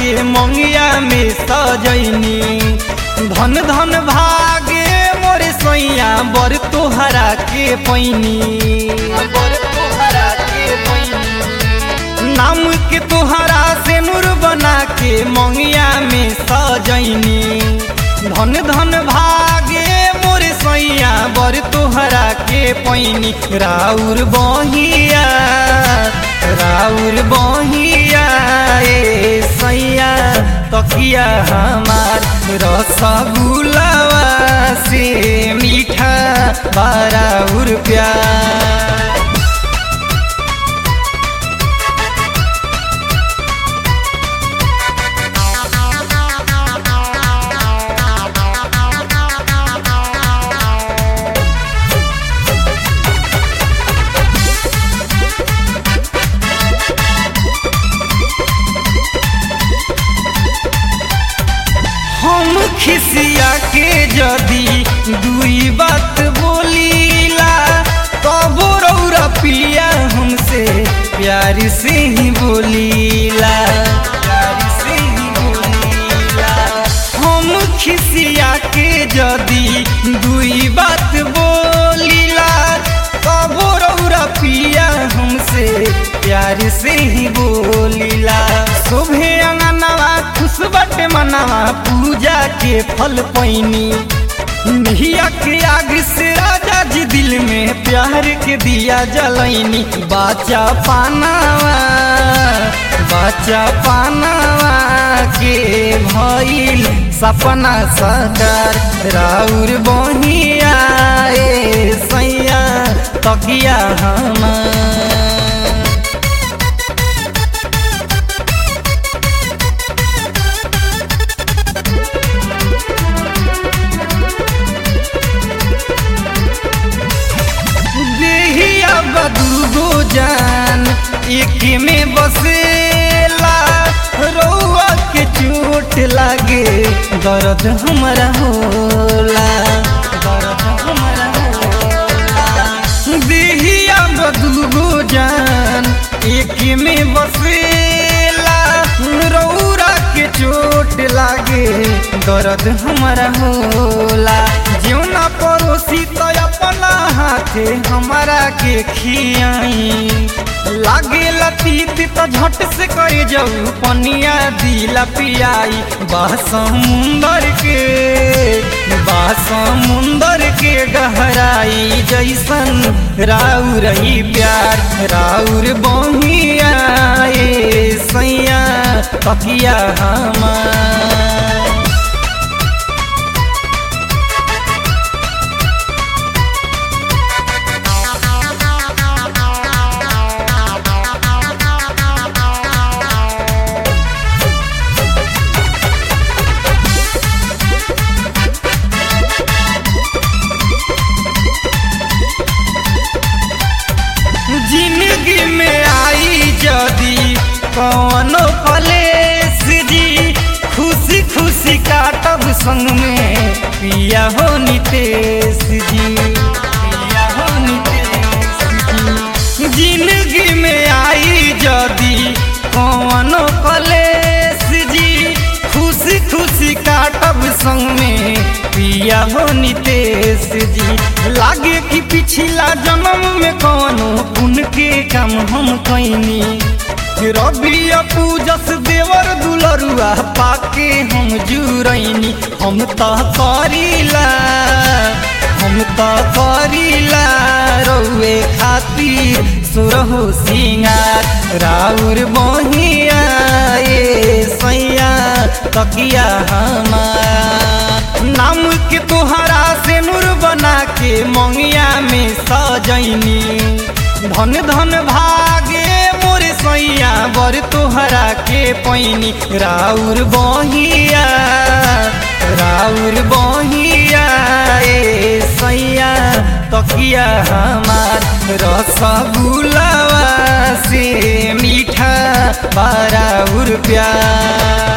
के मंगिया में सजैनी धन धन भागे मोर सैया बर तोहरा के पैनी बर तोहरा के पैनी नाम के तोहरा से नूर बना के मंगिया में सजैनी धन धन भागे मोर सैया बर तोहरा के पैनी राउर बहिया राउर बहिया ए सैया तकिया हमार रसगुलावा से मीठा बाराउर प्यार हम खिसिया के जदी दुई बात बोलीला तब रौरा पिया हमसे प्यार से ही बोलीला प्यार से ही बोलीला हम खिसिया के जदी दुई बात बोलीला तब रौरा पिया हमसे प्यार से ही बोलीला शोभे अंगनवा खुश बटे मनवा पूजा के फल पैनी निहिया के आग से राजा जी दिल में प्यार के दिया जलैनी बाचा पानावा बाचा पानावा के भइल सपना सकार राउर बहिया ए सैया तकिया हमार देहिया बदूगो जान एक में बसेला रौआ के चोट लागे दर्द हमारा होला दर्द हमारा होला देहिया बदूगो जान एक में बसेला रौरा के चोट लागे दर्द हमारा होला जीवना पड़ोसी तो अपना हाथे हमारा के खियाई लागे लतीत तो झट से कर जाऊ पनिया दिला पियाई बा समुंदर के बा समुंदर के गहराई जैसन राउर ही प्यार राउर बहिया ए सैया तकिया हमार जिंदगी में आई जदी कौनो कलेस जी खुशी खुशी काटब संग में पिया हो नितेश जी पिया हो नितेश जी जिंदगी में आई जदी कौनो कलेस जी खुशी खुशी काटब संग में पिया हो नितेश जी लागे कि पिछला जन्म में कौनो पुण्य के काम हम कैनी रवि पूजस देवर दुलरुआ पाके हम जुरैनी हम त करीला हम त करीला रौए खातिर सुरहो सिंगार राउर बहिया ए सैया तकिया हमार नाम के तोहरा से नूर बना के मंगिया में सजैनी धन धन भागे मोर सैया बर तोहरा के पैनी राउर बहिया राउर बहिया ए सैया तकिया हमार रसगुलावा से मीठा बाराउर प्यार